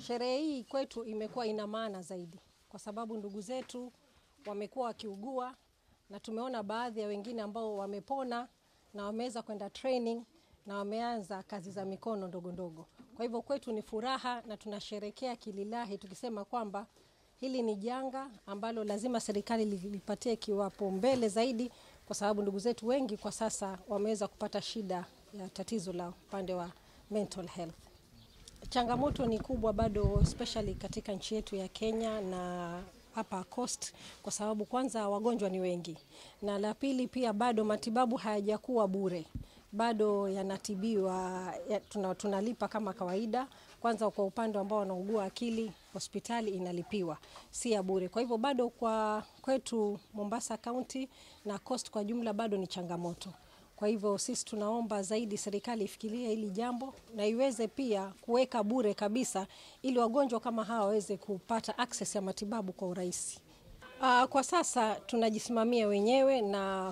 Sherehe hii kwetu imekuwa ina maana zaidi, kwa sababu ndugu zetu wamekuwa wakiugua na tumeona baadhi ya wengine ambao wamepona na wameweza kwenda training na wameanza kazi za mikono ndogo ndogo. Kwa hivyo kwetu ni furaha na tunasherekea kililahi tukisema kwamba hili ni janga ambalo lazima serikali lipatie kiwapo mbele zaidi, kwa sababu ndugu zetu wengi kwa sasa wameweza kupata shida ya tatizo la upande wa mental health. Changamoto ni kubwa bado especially katika nchi yetu ya Kenya na hapa Coast kwa sababu kwanza wagonjwa ni wengi, na la pili pia bado matibabu hayajakuwa bure, bado yanatibiwa ya, tuna, tunalipa kama kawaida. Kwanza kwa upande ambao wanaugua akili, hospitali inalipiwa, si ya bure. Kwa hivyo bado kwa kwetu Mombasa County na Coast kwa jumla bado ni changamoto. Kwa hivyo sisi tunaomba zaidi serikali ifikirie hili jambo na iweze pia kuweka bure kabisa, ili wagonjwa kama hawa waweze kupata access ya matibabu kwa urahisi. Uh, kwa sasa tunajisimamia wenyewe na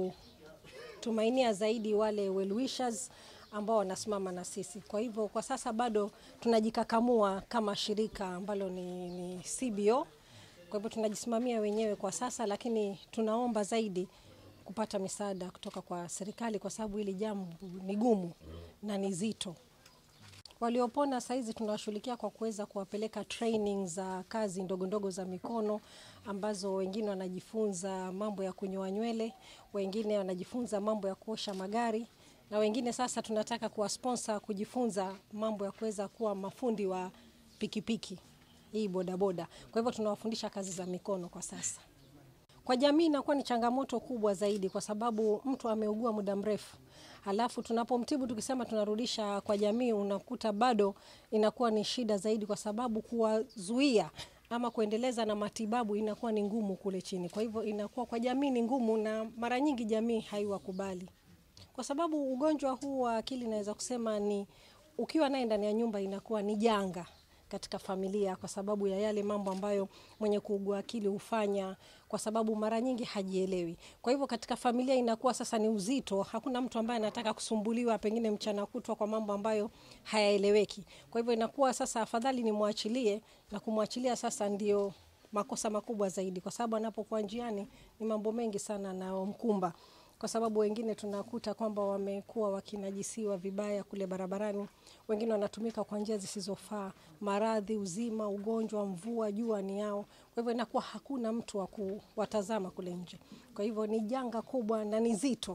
kutumainia zaidi wale well wishers ambao wanasimama na sisi. Kwa hivyo kwa sasa bado tunajikakamua kama shirika ambalo ni, ni CBO. Kwa hivyo tunajisimamia wenyewe kwa sasa, lakini tunaomba zaidi kupata misaada kutoka kwa serikali kwa sababu hili jambo ni gumu na ni zito. Waliopona saizi tunawashughulikia kwa kuweza kuwapeleka training za kazi ndogo ndogo za mikono ambazo wengine wanajifunza mambo ya kunyoa nywele, wengine wanajifunza mambo ya kuosha magari na wengine sasa tunataka kuwasponsor kujifunza mambo ya kuweza kuwa mafundi wa pikipiki hii bodaboda. Kwa hivyo tunawafundisha kazi za mikono kwa sasa. Kwa jamii inakuwa ni changamoto kubwa zaidi, kwa sababu mtu ameugua muda mrefu, halafu tunapomtibu tukisema tunarudisha kwa jamii, unakuta bado inakuwa ni shida zaidi, kwa sababu kuwazuia ama kuendeleza na matibabu inakuwa ni ngumu kule chini. Kwa hivyo inakuwa kwa jamii ni ngumu, na mara nyingi jamii haiwakubali, kwa sababu ugonjwa huu wa akili naweza kusema ni ukiwa naye ndani ya nyumba inakuwa ni janga katika familia kwa sababu ya yale mambo ambayo mwenye kuugua akili hufanya, kwa sababu mara nyingi hajielewi. Kwa hivyo katika familia inakuwa sasa ni uzito, hakuna mtu ambaye anataka kusumbuliwa pengine mchana kutwa kwa mambo ambayo hayaeleweki. Kwa hivyo inakuwa sasa afadhali nimwachilie, na kumwachilia sasa ndio makosa makubwa zaidi, kwa sababu anapokuwa njiani ni mambo mengi sana yanayomkumba kwa sababu wengine tunakuta kwamba wamekuwa wakinajisiwa vibaya kule barabarani, wengine wanatumika kwa njia zisizofaa, maradhi, uzima, ugonjwa, mvua, jua ni yao. Kwa hivyo inakuwa hakuna mtu wa kuwatazama kule nje. Kwa hivyo ni janga kubwa na ni zito.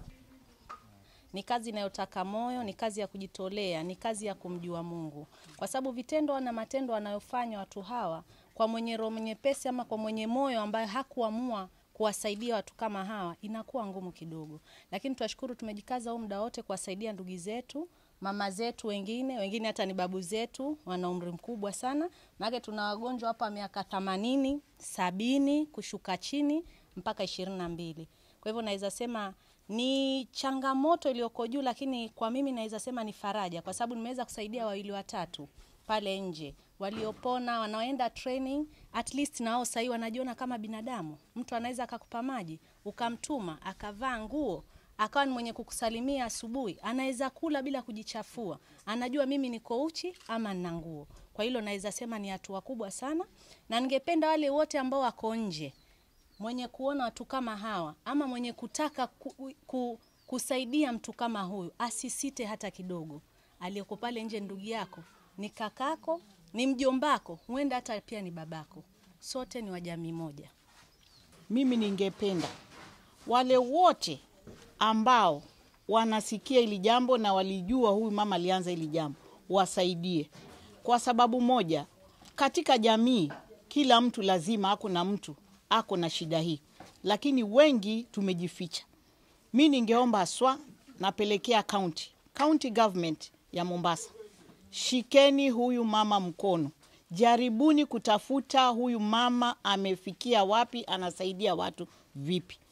Ni kazi inayotaka moyo, ni kazi ya kujitolea, ni kazi ya kumjua Mungu, kwa sababu vitendo na matendo wanayofanya watu hawa kwa mwenye roho nyepesi ama kwa mwenye moyo ambaye hakuamua kuwasaidia watu kama hawa inakuwa ngumu kidogo, lakini tunashukuru tumejikaza huu muda wote kuwasaidia ndugu zetu, mama zetu, wengine wengine hata ni babu zetu, wana umri mkubwa sana, maana tuna wagonjwa hapa miaka themanini, sabini kushuka chini mpaka ishirini na mbili. Kwa hivyo naweza sema ni changamoto iliyoko juu, lakini kwa mimi naweza sema ni faraja, kwa sababu nimeweza kusaidia wawili watatu pale nje waliopona wanaoenda training, at least nao sahii wanajiona kama binadamu. Mtu anaweza akakupa maji ukamtuma akavaa nguo akawa ni mwenye kukusalimia asubuhi, anaweza kula bila kujichafua, anajua mimi niko uchi ama nina nguo. Kwa hilo naweza sema ni hatua kubwa sana, na ningependa wale wote ambao wako nje, mwenye kuona watu kama hawa ama mwenye kutaka ku, ku, kusaidia mtu kama huyu asisite hata kidogo. Aliyoko pale nje ndugu yako ni kakako ni mjombako, huenda hata pia ni babako. Sote ni wa jamii moja. Mimi ningependa wale wote ambao wanasikia hili jambo na walijua huyu mama alianza hili jambo wasaidie, kwa sababu moja, katika jamii kila mtu lazima ako na mtu ako na shida hii, lakini wengi tumejificha. Mi ningeomba haswa, napelekea county county government ya Mombasa Shikeni huyu mama mkono, jaribuni kutafuta huyu mama amefikia wapi, anasaidia watu vipi.